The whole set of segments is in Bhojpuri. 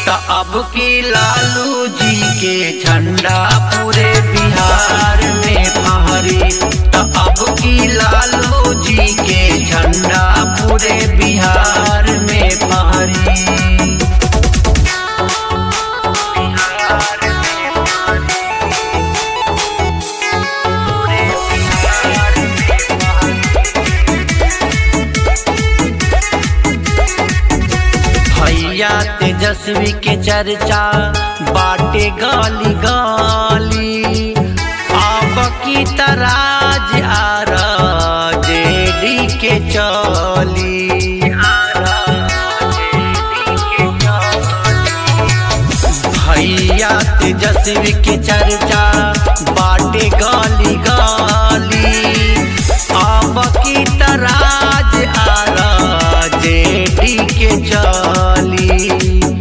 त अब की लालू जी के झंडा पूरे बिहार में फहरी त अब की लालू जी के झंडा पूरे बिहार में फहरी भैया तेजस्वी के चर्चा बाटे गाली गाली अब की तराज आर जेडी के चली भैया तेजस्वी के चर्चा बाटे गाली गाली अब की तराज आर जेडी के चली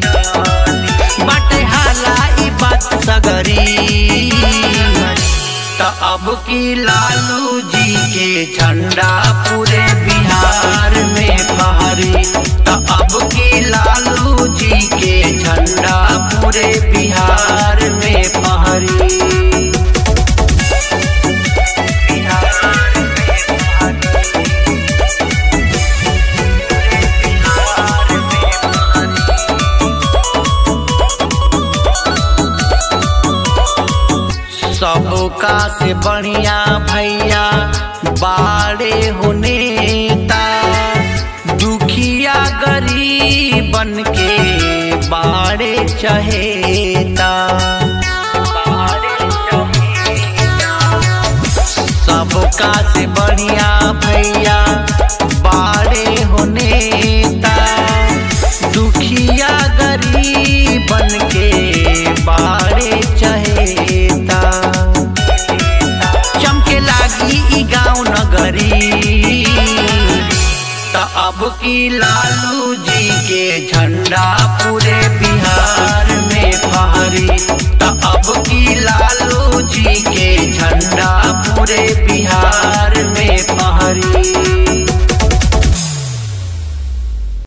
बाटे हाला ई बात सगरी त अब की लालू जी के झंडा पूरे बिहार में फहरी त अब की लालू जी के झंडा पूरे बिहार में फहरी सबका से बढ़िया भैया बाड़े हो नेता दुखिया गरीबन के बाड़े चहेता सबका से बढ़िया भैया बाड़े हो नेता दुखिया गरीबन के बाड़े चहेता चमके लागी ई गाँव नगरी त अब की लालू जी के झंडा पूरे बिहार में फहरी त अब की लालू जी के झंडा पूरे बिहार